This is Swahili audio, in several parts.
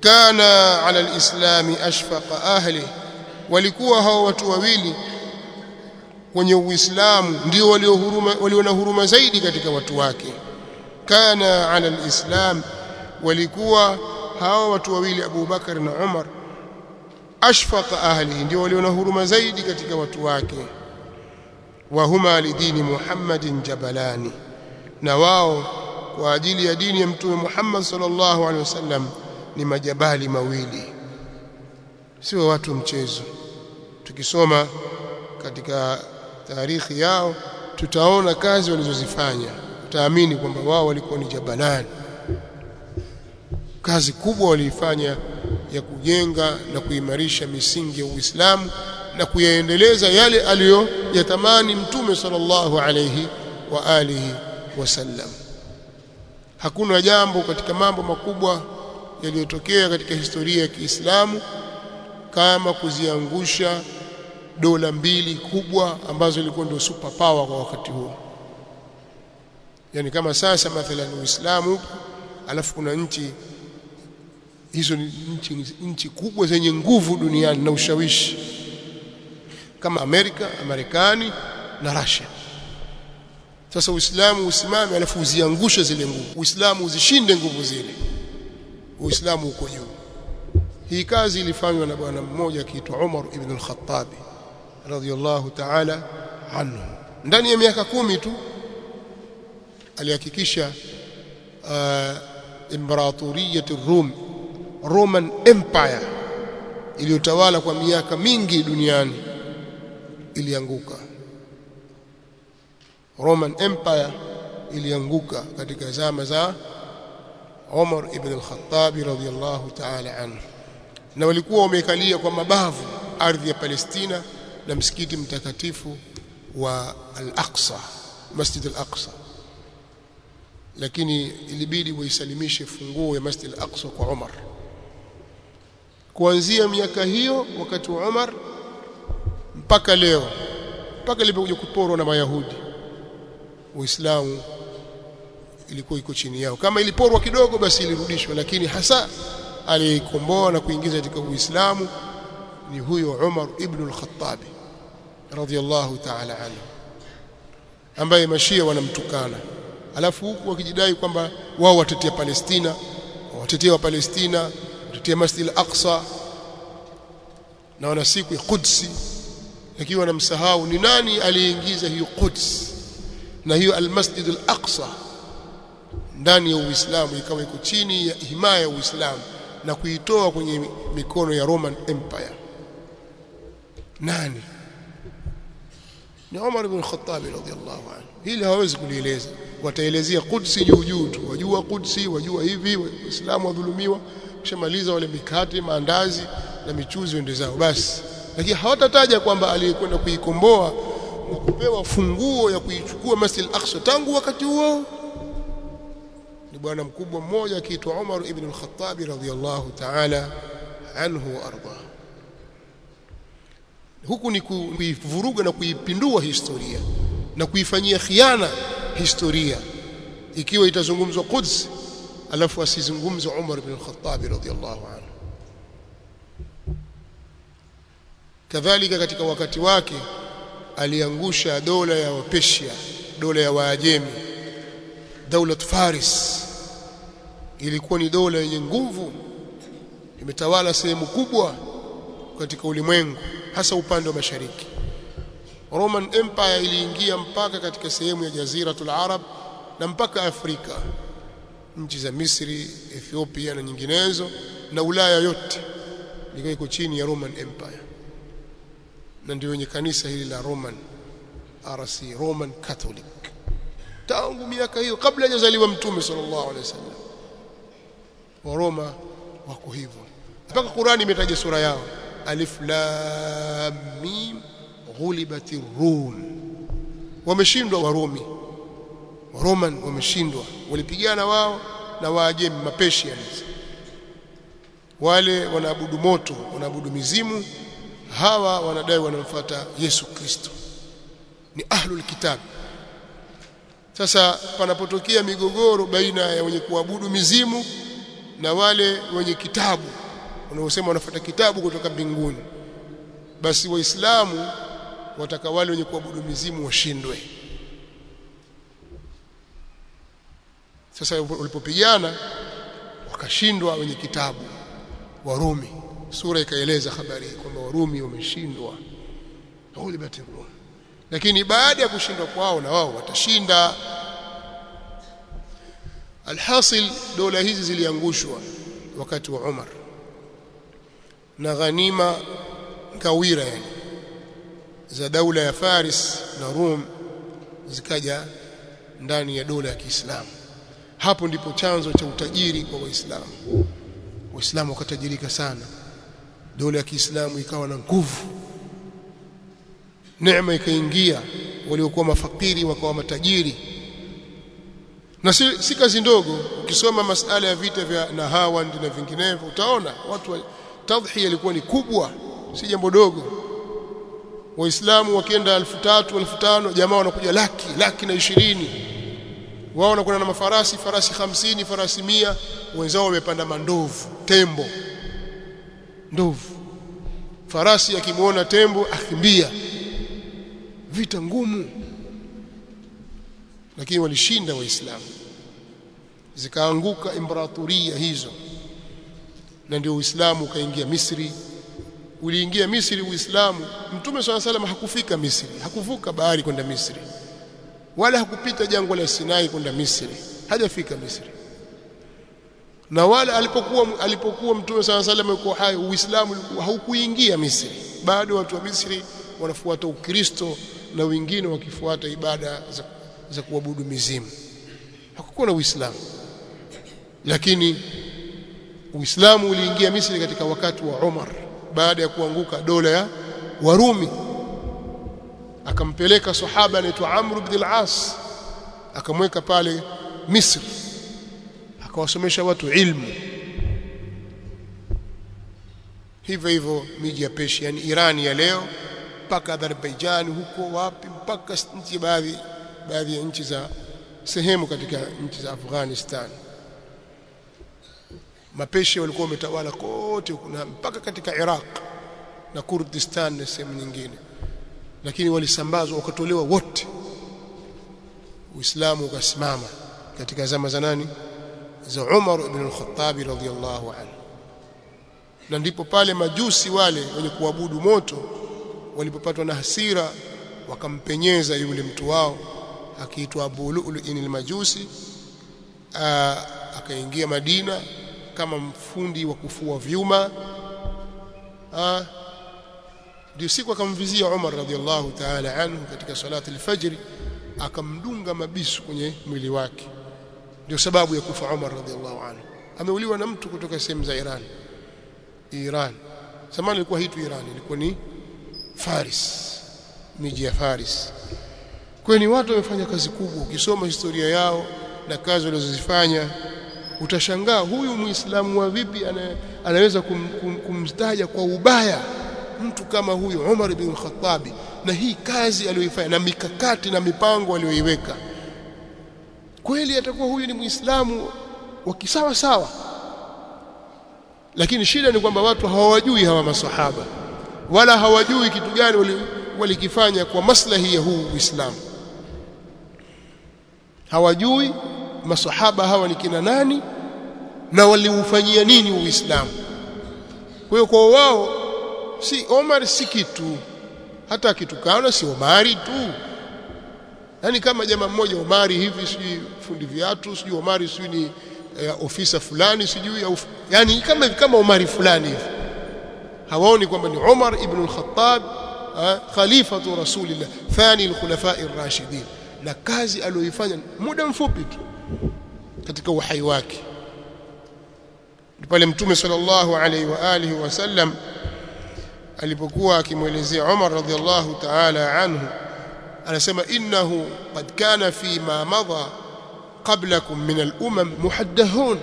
kana ala alislami ashfaqa ahli walikuwa hao watu wawili kwenye uislamu ndio walio huruma walio na huruma zaidi katika watu wake kana ala alislam walikuwa hao watu wawili Abu Bakar na Umar ashfaqa ahlihi ndio walio na huruma zaidi katika watu wake wa huma lidini Muhammadin jabalani na wao kwa ajili ya dini ya mtume Muhammad sallallahu alaihi wasallam ni majabali mawili sio watu mchezo tukisoma katika taarikhi yao tutaona kazi walizozifanya tutaamini kwamba wao walikuwa ni jabalani kazi kubwa waliifanya ya kujenga na kuimarisha misingi ya Uislamu na kuyaendeleza yale aliyoyatamani mtume sallallahu alayhi wa alihi wasallam hakuna jambo katika mambo makubwa yaliyotokea katika historia ya Kiislamu kama kuziangusha dola mbili kubwa ambazo ilikuwa ndio super power kwa wakati huo yani kama sasa mathalan Uislamu alafu kuna nchi hizo ni nchi, nchi kubwa zenye nguvu duniani na ushawishi kama Amerika, Marekani na Russia. Sasa Uislamu usimame alafu uziangushe zile nguvu. Uislamu uzishinde nguvu zile. Uislamu uko juu. Hii kazi ilifanywa na bwana mmoja akiitwa Umar ibn al-Khattab radhiyallahu ta'ala anhu. Ndani ya miaka kumi tu alihakikisha uh, imperatoriyat Rum Roman Empire iliyotawala kwa miaka mingi duniani ilianguka. Roman Empire ilianguka katika zama za Umar ibn al-Khattab radhiyallahu ta'ala anhu, na walikuwa wamekalia kwa mabavu ardhi ya Palestina na msikiti mtakatifu wa Al-Aqsa, Masjid Al-Aqsa, lakini ilibidi waisalimishe funguo ya Masjid Al-Aqsa kwa Umar kuanzia miaka hiyo wakati wa Umar mpaka leo mpaka ilipokuja kuporwa na Mayahudi Uislamu ilikuwa iko chini yao kama iliporwa kidogo basi ilirudishwa lakini hasa aliyekomboa na kuingiza katika Uislamu ni huyo Umar ibn al-Khattab radhiyallahu ta'ala anhu ambaye mashia wanamtukana alafu huku wakijidai kwamba wao watetea Palestina watetea wa Palestina watetea Masjid al-Aqsa na wana siku ya Qudsi lakini wanamsahau ni nani aliyeingiza hiyo Quds na hiyo al-Masjid al-Aqsa ndani ya Uislamu ikawa iko chini ya himaya ya Uislamu na kuitoa kwenye mikono ya Roman Empire nani ni Umar ibn Khattab radhiyallahu anhu hili hawezi kulieleza wataelezea Qudsi juu juu tu wajua Qudsi wajua hivi waislamu wadhulumiwa kishamaliza wale mikate maandazi na michuzi wende zao basi lakini hawatataja kwamba aliyekwenda kuikomboa na kupewa funguo ya kuichukua Masjid al-Aqsa tangu wakati huo ni bwana mkubwa mmoja akiitwa Umar ibn al-Khattab radhiyallahu ta'ala anhu wa arda huku ni kuivuruga na kuipindua historia na kuifanyia khiana historia ikiwa itazungumzwa Quds alafu asizungumze Umar ibn al-Khattab radhiyallahu anhu kadhalika katika wakati wake aliangusha dola ya Wapersia dola ya Waajemi daula Faris ilikuwa ni dola yenye nguvu imetawala sehemu kubwa katika ulimwengu hasa upande wa mashariki Roman Empire iliingia mpaka katika sehemu ya Jaziratul Arab na mpaka Afrika nchi za Misri, Ethiopia na nyinginezo na Ulaya yote ilikuwa iko chini ya Roman Empire na ndio wenye kanisa hili la Roman RC Roman Catholic tangu miaka hiyo kabla hajazaliwa mtume sallallahu alaihi wasallam wa Roma wako hivyo mpaka Qurani imetaja sura yao alif lam mim ghulibati rum wameshindwa warumi waroman wameshindwa walipigana wao na waajemi mapesians wale wanaabudu moto wanaabudu mizimu hawa wanadai wanamfuata Yesu Kristo ni ahlul kitab sasa panapotokea migogoro baina ya wenye kuabudu mizimu na wale wenye kitabu wanaosema wanafuata kitabu kutoka mbinguni basi waislamu wataka wale wenye kuabudu mizimu washindwe sasa walipopigana wakashindwa wenye kitabu warumi sura ikaeleza habari kwamba warumi wameshindwa ghulibat rum lakini baada ya kushindwa kwao na wao watashinda alhasil dola hizi ziliangushwa wakati wa Umar na ghanima ngawira yani za daula ya Faris na Rum zikaja ndani ya dola ya Kiislamu hapo ndipo chanzo cha utajiri kwa waislamu waislamu wakatajirika sana dola ya Kiislamu ikawa na nguvu neema ikaingia waliokuwa mafakiri wakawa matajiri na si, si kazi ndogo ukisoma masala ya vita vya Nahawand na vinginevyo utaona watu wa, tadhhiya ilikuwa ni kubwa si jambo dogo waislamu wakienda elfu tatu elfu tano jamaa wanakuja laki laki na ishirini wao wanakwenda na mafarasi farasi hamsini farasi mia wenzao wamepanda mandovu tembo ndovu farasi akimwona tembo akimbia vita ngumu lakini walishinda waislamu zikaanguka imperatoria hizo na ndio uislamu ukaingia Misri uliingia Misri uislamu mtume swalla salam hakufika Misri hakuvuka bahari kwenda Misri wala hakupita jangwa la Sinai kwenda Misri hajafika Misri na wala alipokuwa alipokuwa mtume swalla salam yuko hai uislamu haukuingia Misri bado watu wa Misri wanafuata ukristo na wengine wakifuata ibada za, za kuabudu mizimu hakukuwa na uislamu lakini uislamu uliingia Misri katika wakati wa Umar baada ya kuanguka dola ya Warumi akampeleka sahaba anaitwa Amr ibn al-As akamweka pale Misri akawasomesha watu ilmu hivyo hivyo miji ya Persia yani Irani ya leo mpaka Azerbaijan huko wapi mpaka nchi baadhi baadhi ya nchi za sehemu katika nchi za Afghanistan mapeshi walikuwa wametawala kote kuna mpaka katika Iraq na Kurdistan na sehemu nyingine lakini walisambazwa wakatolewa wote Uislamu ukasimama katika zama za nani za Umar ibn al-Khattab radhiyallahu anhu na ndipo pale majusi wale wenye kuabudu moto walipopatwa na hasira wakampenyeza yule mtu wao akiitwa Abu Lu'lu'in al-Majusi akaingia Madina kama mfundi wa kufua vyuma ndio siku akamvizia Umar radhiallahu ta'ala anhu katika salati al-fajr akamdunga mabisu kwenye mwili wake ndio sababu ya kufa Umar radhiallahu anhu ameuliwa na mtu kutoka sehemu za Iran Iran zamani ilikuwa hitu Iran ilikuwa ni Faris miji ya Faris kwa ni watu wamefanya kazi kubwa ukisoma historia yao na kazi walizozifanya utashangaa huyu muislamu wa vipi ana, anaweza kum, kum, kumstaja kwa ubaya mtu kama huyu Umar ibn Khattabi na hii kazi aliyoifanya na mikakati na mipango aliyoiweka kweli atakuwa huyu ni muislamu wa kisawa sawa lakini shida ni kwamba watu hawajui hawa masahaba wala hawajui kitu gani walikifanya wali kwa maslahi ya huu Uislamu hawajui masahaba hawa ni kina nani na waliufanyia nini Uislamu kwa hiyo kwa wao si Omar si kitu hata akitukana si Omari tu yani kama jamaa mmoja Omari hivi sijui fundi viatu sijui Omari sijui ni eh, ofisa fulani sijui au yani kama kama Omari fulani hivi hawaoni kwamba ni Umar ibn al-Khattab khalifatu rasulillah thani al-khulafa ar-rashidin na kazi aliyoifanya muda mfupi tu katika uhai wake pale mtume sallallahu alaihi wa alihi wasallam alipokuwa akimwelezea Umar radhiallahu ta'ala anhu anasema innahu qad kana fi ma madha qablakum min al-umam muhaddathun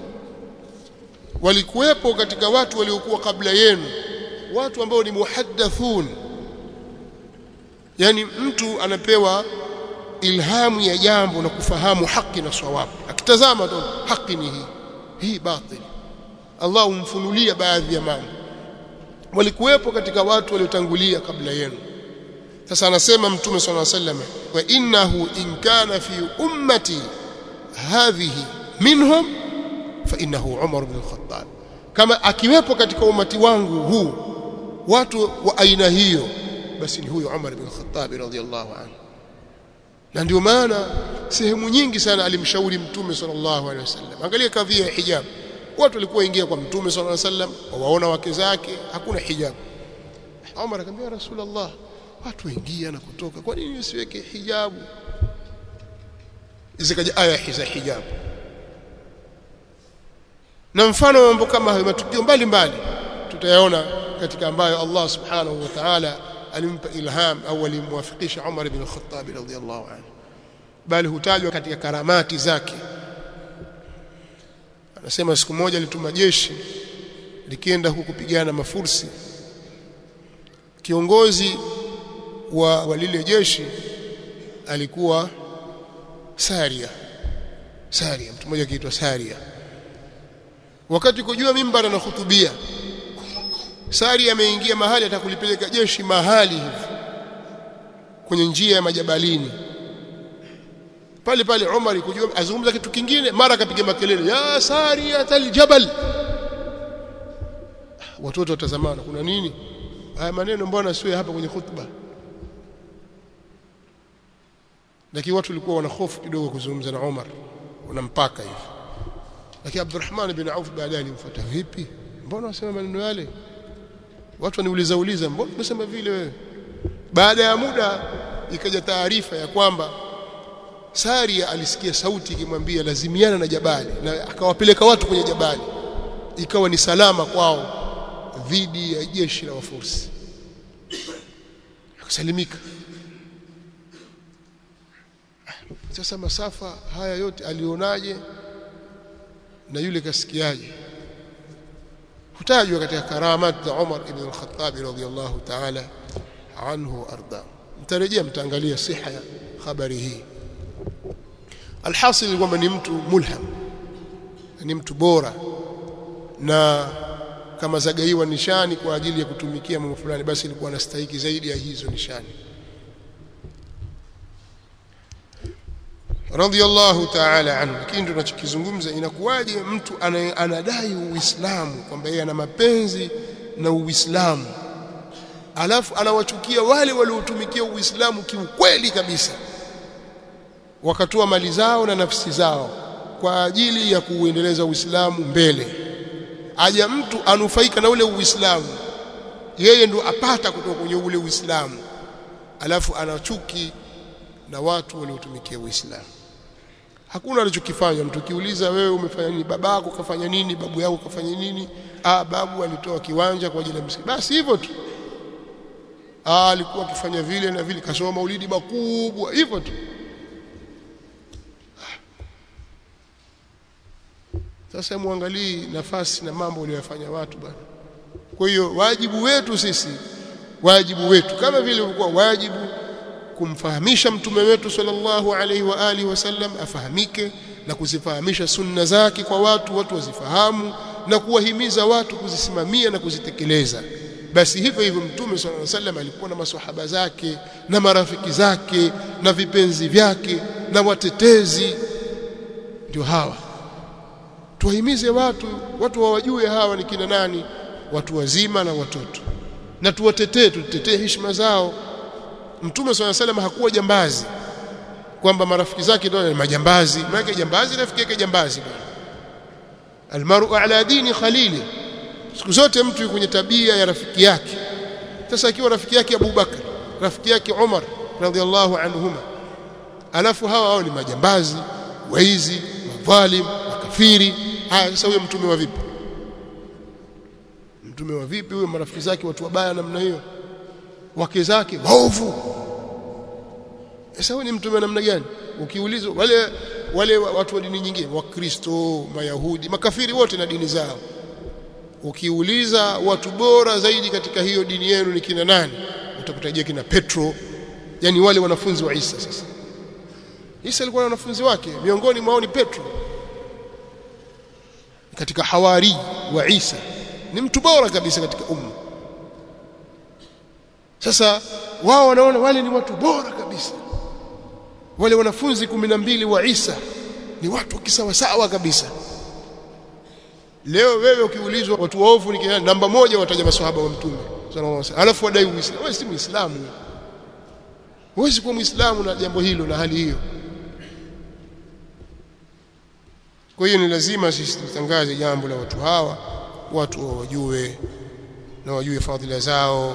walikuwepo katika watu waliokuwa kabla yenu watu ambao ni muhaddathun yani mtu anapewa ilhamu ya jambo na kufahamu haki na sawabu akitazama tu haki ni hii hii batil Allah umfunulia baadhi ya mambo walikuwepo katika watu waliotangulia kabla yenu sasa anasema mtume swalla sallam wa innahu in kana fi ummati hadhihi minhum fa innahu Umar ibn al-Khattab kama akiwepo katika umati wangu huu watu wa aina hiyo basi ni huyo Umar ibn al-Khattab radhiyallahu anhu na ndio maana sehemu nyingi sana alimshauri mtume sallallahu alaihi wasallam angalia kadhia ya hijab watu walikuwa ingia kwa mtume sallallahu alaihi wasallam wawaona wake zake hakuna hijab Umar akamwambia rasulullah watu waingia na kutoka kwa nini usiweke hijabu zikaja aya za hijabu na mfano mambo kama hayo matukio mbalimbali tutayaona katika ambayo Allah subhanahu wa ta'ala alimpa ilham au alimwafikisha Umar ibn al-Khattab radhiyallahu anhu bali hutajwa katika karamati zake anasema siku moja alituma jeshi likienda huku kupigana mafursi kiongozi wa, wa lile jeshi alikuwa Saria Saria mtu mmoja akiitwa Saria wakati kujua mimbara na khutubia Saria ameingia mahali atakulipeleka jeshi mahali hivi kwenye njia ya majabalini pale pale Umar kujua azungumza kitu kingine mara akapiga makelele ya Saria taljabal watoto watazamana kuna nini haya maneno mbona siwe hapa kwenye khutba lakini watu walikuwa wana hofu kidogo kuzungumza na Umar unampaka hivi lakini Abdurrahman bin Auf baadaye alimfuata vipi mbona wasema maneno yale watu waniuliza uliza mbona unasema vile wewe baada ya muda ikaja taarifa ya kwamba Saria alisikia sauti ikimwambia lazimiana na jabali na akawapeleka watu kwenye jabali ikawa ni salama kwao dhidi ya jeshi la wafursi akasalimika sasa masafa haya yote alionaje na yule kasikiaje hutajwa katika karamat za Umar ibn al-Khattab radhiyallahu ta'ala anhu arda mtarejea mtaangalia siha ya habari hii alhasil kwamba ni mtu mulham ni mtu bora na kama zagaiwa nishani kwa ajili ya kutumikia mambo fulani basi ilikuwa anastahili zaidi ya hizo nishani radhiyallahu ta'ala anhu lakini tunachokizungumza inakuwaje mtu anadai uislamu kwamba yeye ana mapenzi na uislamu alafu anawachukia wale waliotumikia uislamu kiukweli kabisa wakatoa mali zao na nafsi zao kwa ajili ya kuuendeleza uislamu mbele aja mtu anufaika na ule uislamu yeye ndo apata kutoka kwenye ule uislamu alafu anachuki na watu waliotumikia uislamu hakuna alichokifanya mtu kiuliza wewe umefanya nini babako kafanya nini babu yako kafanya nini ah babu alitoa kiwanja kwa ajili ya msikiti basi hivyo tu ah alikuwa akifanya vile na vile kasoma maulidi makubwa hivyo tu sasa muangalie nafasi na mambo waliyofanya watu bwana kwa hiyo wajibu wetu sisi wajibu wetu kama vile ulikuwa wajibu kumfahamisha mtume wetu sallallahu alaihi wa alihi wasallam afahamike na kuzifahamisha sunna zake kwa watu watu wazifahamu na kuwahimiza watu kuzisimamia na kuzitekeleza basi hivyo hivyo mtume sallallahu alaihi wasallam alikuwa na maswahaba zake na marafiki zake na vipenzi vyake na watetezi ndio hawa tuwahimize watu watu wawajue hawa ni kina nani watu wazima na watoto na tuwatetee tutetee heshima zao mtume swalla salam hakuwa jambazi kwamba marafiki zake ndio ni majambazi maana jambazi rafiki yake jambazi bwana almaru ala dini khalili siku zote mtu yuko kwenye tabia ya rafiki yake sasa akiwa rafiki yake Abu Bakar rafiki yake Umar radhiallahu anhuma alafu hawa hao ni majambazi waizi madhalim makafiri haya sasa huyo mtume wa vipi mtume wa vipi huyo marafiki zake watu wabaya namna hiyo wake zake waovu sasa huyo ni mtume wa namna gani ukiulizwa wale wale watu wa dini nyingine wakristo mayahudi makafiri wote na dini zao ukiuliza watu bora zaidi katika hiyo dini yenu ni kina nani utakutajia kina Petro yani wale wanafunzi wa Isa sasa Isa alikuwa na wanafunzi wake miongoni mwao ni Petro katika hawari wa Isa ni mtu bora kabisa katika umma sasa wao wanaona wale ni watu bora kabisa wale wanafunzi kumi na mbili wa Isa ni watu kisawasawa kabisa leo wewe ukiulizwa watu waovu ni namba moja wataja maswahaba wa mtume sallallahu alaihi wasallam alafu wadai uislamu wewe si muislamu huwezi kuwa muislamu na jambo hilo na hali hiyo kwa hiyo ni lazima sisi tutangaze jambo la watu hawa watu wajue na wajue fadhila zao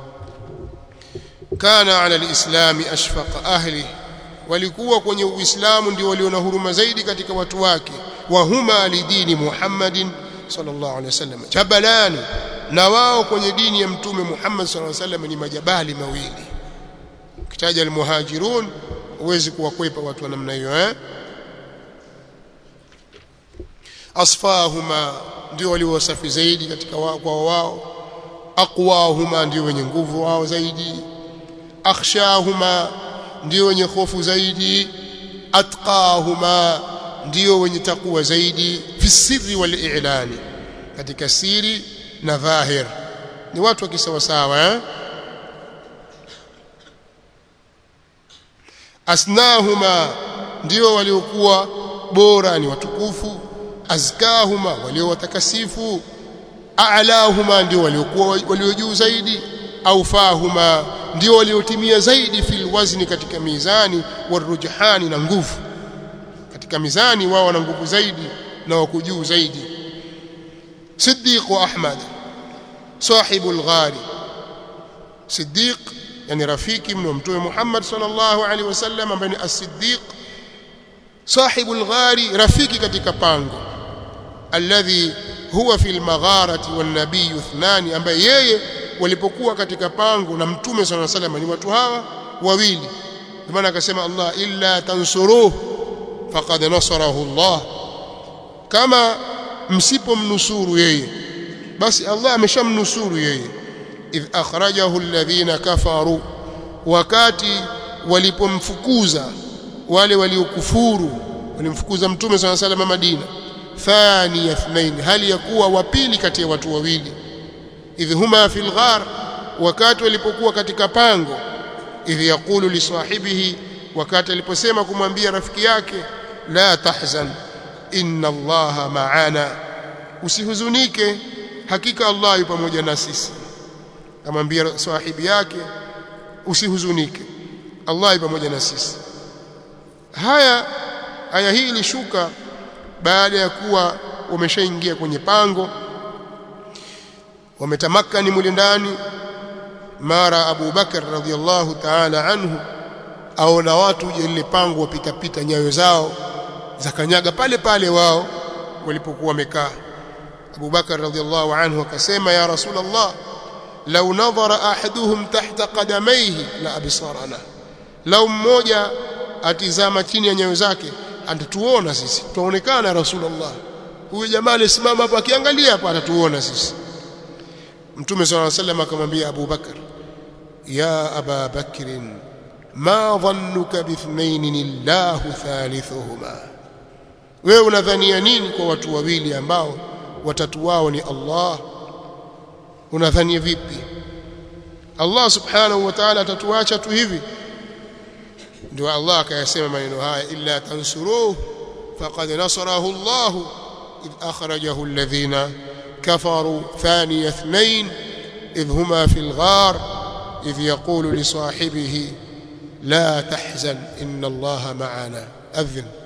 kana ala alislami ashfaqa ahli walikuwa kwenye uislamu ndio walio na huruma zaidi katika watu wake wa huma lidini muhammadin sallallahu alaihi wasallam jabalani na wao kwenye dini ya mtume Muhammad sallallahu alaihi wasallam ni majabali mawili ukitaja almuhajirun huwezi kuwakwepa watu wa namna hiyo eh asfahuma ndio waliowasafi zaidi katika wa, kwa wao aqwahuma ndio wenye nguvu wao zaidi akhshahuma ndio wenye hofu zaidi atqahuma ndio wenye takwa zaidi fi sirri wal i'lani katika siri na dhahir ni watu wa kisawasawa eh asnahuma ndio waliokuwa bora ni watukufu azkahuma walio watakasifu a'lahuma ndio waliokuwa walio juu zaidi aufahuma ndio waliotimia zaidi fil wazni katika mizani warujhani na nguvu katika mizani wao wana nguvu zaidi na wako juu zaidi Siddiq Ahmad sahibu al-ghari Siddiq yani rafiki mno mtume Muhammad sallallahu alaihi wasallam ambaye ni as-Siddiq sahibu al-ghari rafiki katika pango alladhi huwa fi al-magharati wan-nabiy ithnani ambaye yeye walipokuwa katika pango na mtume sallallahu alaihi wasallam ni watu hawa wawili kwa maana akasema Allah illa tansuruhu faqad nasarahu Allah kama msipomnusuru yeye basi Allah ameshamnusuru yeye idh akhrajahu alladhina kafaru wakati walipomfukuza wale waliokufuru walimfukuza mtume swalla sallam Madina thani ithnain hali ya kuwa wa pili kati ya watu wawili idh huma fil ghar wakati walipokuwa katika pango idh yaqulu li sahibihi wakati aliposema kumwambia rafiki yake la tahzan inna allaha ma'ana usihuzunike hakika Allah yu pamoja na sisi amwambia sahibi yake usihuzunike Allah yu pamoja na sisi haya aya hii ilishuka baada ya kuwa wameshaingia kwenye pango wametamakani mule ndani mara Abu Bakar radhiallahu ta'ala anhu aona watu je lile pango wapita pita nyayo zao za kanyaga pale pale wao walipokuwa wamekaa Abu Bakar radhiallahu anhu akasema ya Rasulullah law nadhara ahaduhum tahta qadamayhi la absarana law mmoja atizama chini ya nyayo zake atatuona sisi tuonekana Rasulullah huyu jamaa alisimama hapa akiangalia hapa atatuona sisi Mtume صلى الله عليه وسلم akamwambia Abu Bakar ya Aba Bakrin ma dhannuka bithnain illahu thalithuhuma wewe unadhania nini kwa watu wawili ambao watatu wao ni Allah unadhania vipi Allah subhanahu wa ta'ala atatuacha tu hivi ndio Allah akayasema maneno haya illa tansuruhu faqad nasarahu Allah idh akhrajahu alladhina kafaru thani اثنين إذ هما في الغار إذ يقول لصاحبه لا تحزن إن الله معنا أذن